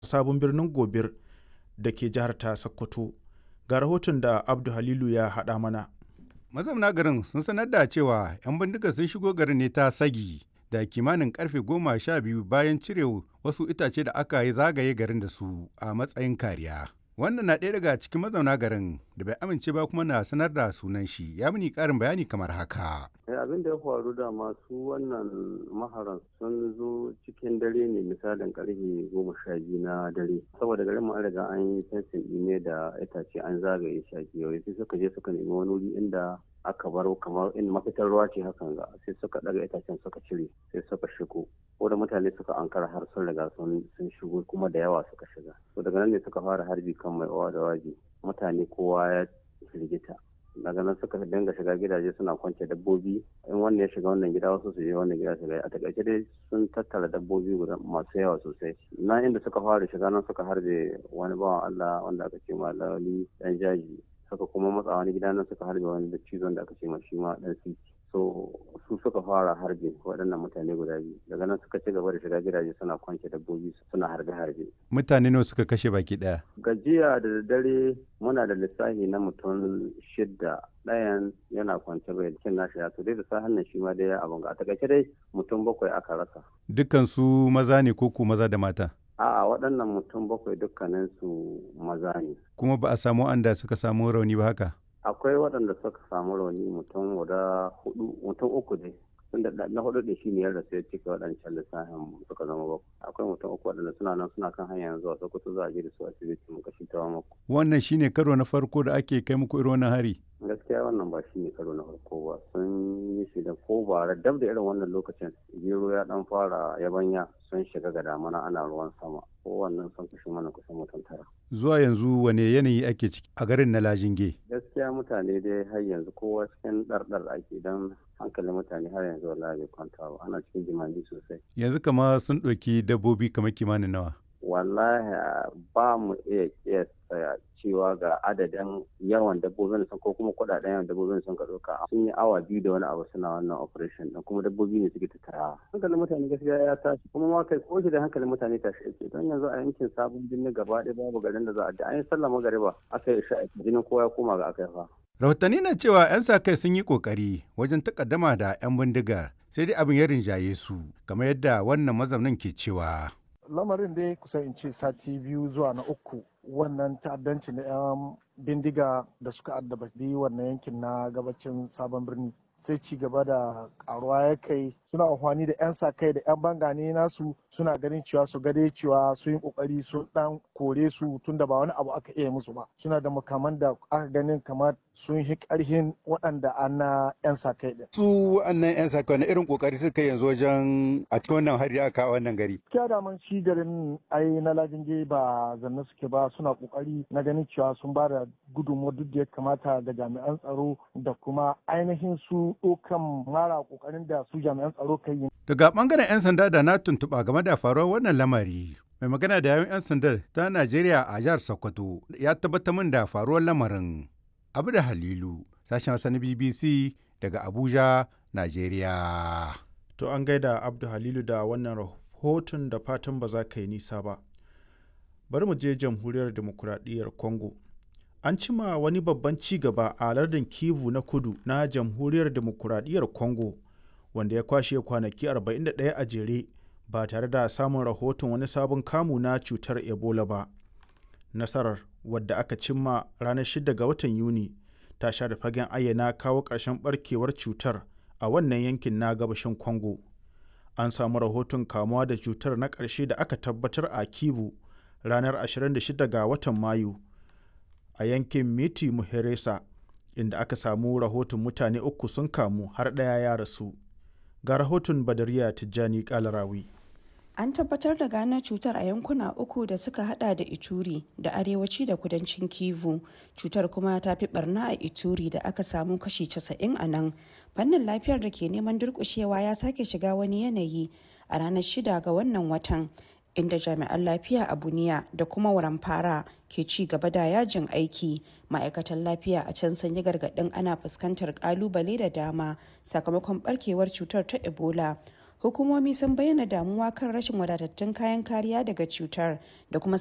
sabon birnin gobir da ke jihar ta sokoto ga rahoton da abdu halilu ya haɗa mana mazauna garin sun sanar da cewa 'yan bindiga sun shigo garin ne ta sagi da kimanin karfe goma sha biyu bayan cire wasu itace da aka yi zagaye garin da su a matsayin kariya wannan na ɗaya daga cikin mazauna garin da bai amince ba kuma na sanar da sunan shi ya mini ƙarin bayani kamar haka abin da ya faru da masu wannan maharan sun zo cikin dare ne misalin karfe goma sha biyu na dare saboda garin mu an riga an yi fensin ne da itace an zagaye shi a kewaye sai suka je suka nemi wani wuri inda aka bar kamar in mafitar ruwa ce hakan ga sai suka daga itacen suka cire sai suka shigo ko da mutane suka ankara har sun riga sun shigo kuma da yawa suka shiga to daga nan ne suka fara harbi kan mai owa da waje mutane kowa ya firgita daga nan suka dinga shiga gidaje suna kwance dabbobi in wannan ya shiga wannan gida wasu su je wannan gida shiga a takaice dai sun tattara dabbobi guda masu yawa sosai na inda suka fara shiga nan suka harbe wani bawan Allah wanda aka ce malali dan jaji suka kuma matsa wani gida nan suka harbe wani da cizon da aka ce ma shi ma dan siki so su suka fara harbe waɗannan mutane guda biyu daga nan suka ci gaba da shiga gidaje suna kwance dabbobi suna harbe harbe mutane nawa suka kashe baki ɗaya gajiya da dare muna da lissafi na mutum shidda ɗayan yana kwance bai cin nashi ya to dai da sahan nan shi ma dai abin ga a takaice dai mutum bakwai aka rasa dukkan su maza ne ko ku maza da mata A'a waɗannan mutum bakwai dukkanin su maza ne. kuma ba a samu anda suka samu rauni ba haka Akwai waɗanda suka samu rauni mutum guda hudu mutum uku ne. Tunda na hudu da shi ne yadda sai cika waɗancan lissafin suka zama bakwai. Akwai mutum uku waɗanda suna nan suna kan hanya zuwa Sokoto za a je da su asibiti mu kashi ta mako. wannan shine karo na farko da ake kai muku irin wannan hari Gaskiya wannan ba shi ne karo na farko ba sun yi shi da ko bara dab da irin wannan lokacin gero ya dan fara yabanya sun shiga ga damana ana ruwan sama ko wannan sun kashe mana kusan mutum tara. zuwa yanzu wane yanayi ake ciki a garin na lajinge gaskiya mutane dai har yanzu kowa cikin ɗarɗar ake don hankalin mutane har yanzu wallahi bai kwanta ba ana cikin jimami sosai yanzu kama sun ɗauki dabbobi kamar kimanin nawa wallahi ba mu iya kiyasta cewa ga adadin yawan dabbobin sun ko kuma kuɗaɗen yawan dabbobin sun ka ɗauka sun yi awa biyu da wani abu suna wannan operation ɗin kuma dabbobi ne suke tattara hankalin mutane gaskiya ya tashi kuma ma kai ko da hankalin mutane tashi yake don yanzu a yankin sabon birni gaba ɗaya babu garin da za a da an yi sallah magariba aka yi sha'a jinin kowa ya koma ga aka fa rahotanni na cewa 'yan sa kai sun yi kokari wajen takaddama da 'yan bindigar sai dai abin ya rinjaye su kamar yadda wannan mazaunin ke cewa lamarin dai kusan in ce sati biyu zuwa na uku wannan ta'addanci na 'yan bindiga da suka addababi wannan yankin na gabacin sabon birni sai ci gaba da karuwa ya kai suna amfani da 'yan sa kai da 'yan bangane nasu suna ganin cewa su gade cewa sun yi kokari sun dan kore su tunda ba wani abu aka iya musu ba suna da makaman da aka ganin kamar sun yi karhin waɗanda an na 'yan sa kai din. su wannan 'yan sa kai na irin kokari suka yanzu wajen a cikin wannan hari aka kawo wannan gari Kiya da man shi garin ai na lajinge ba zanne suke ba suna kokari na ganin cewa sun ba da gudunmuwa duk da ya kamata ga jami'an tsaro da kuma ainihin su ɗaukan mara kokarin da su jami'an tsaro kai yi. daga bangaren 'yan sanda da na tuntuɓa game da faruwar wannan lamari mai magana da yawun 'yan sandar ta najeriya a jihar sokoto ya tabbatar min da faruwar lamarin abu da halilu sashen hausa na bbc daga abuja najeriya to an gaida abdu halilu da wannan rahoton da fatan ba za ka yi nisa ba bari mu je jamhuriyar demokuraɗiyyar congo an cima wani babban ci gaba a lardin kivu na kudu na jamhuriyar demokuraɗiyyar congo wanda ya kwashe kwanaki 41 a jere ba tare da samun rahoton wani sabon kamu na cutar ebola ba nasarar wadda aka cimma ranar 6 ga watan yuni ta sha da fagen ayyana kawo ƙarshen barkewar cutar a wannan yankin na gabashin congo an samu rahoton kamuwa da cutar na ƙarshe da aka tabbatar a kivu ranar 26 ga watan mayu a yankin miti muheresa inda aka samu rahoton mutane uku sun kamu har ɗaya ya rasu ga rahoton badariya tijjani kalarawi An tabbatar da gano cutar a yankuna uku da suka hada da Ituri da arewaci da kudancin Kivu. Cutar kuma ta fi barna a Ituri da aka samu kashi 90 a nan. Fannin lafiyar da ke neman durkushewa ya sake shiga wani yanayi a ranar shida ga wannan watan. inda jami'an lafiya a buniya da kuma waramfara ke ci gaba da yajin aiki ma'aikatan lafiya a can sun yi gargaɗin ana fuskantar kalubale da dama sakamakon barkewar cutar ta ebola hukumomi sun bayyana damuwa kan rashin wadatattun kayan kariya daga cutar da kuma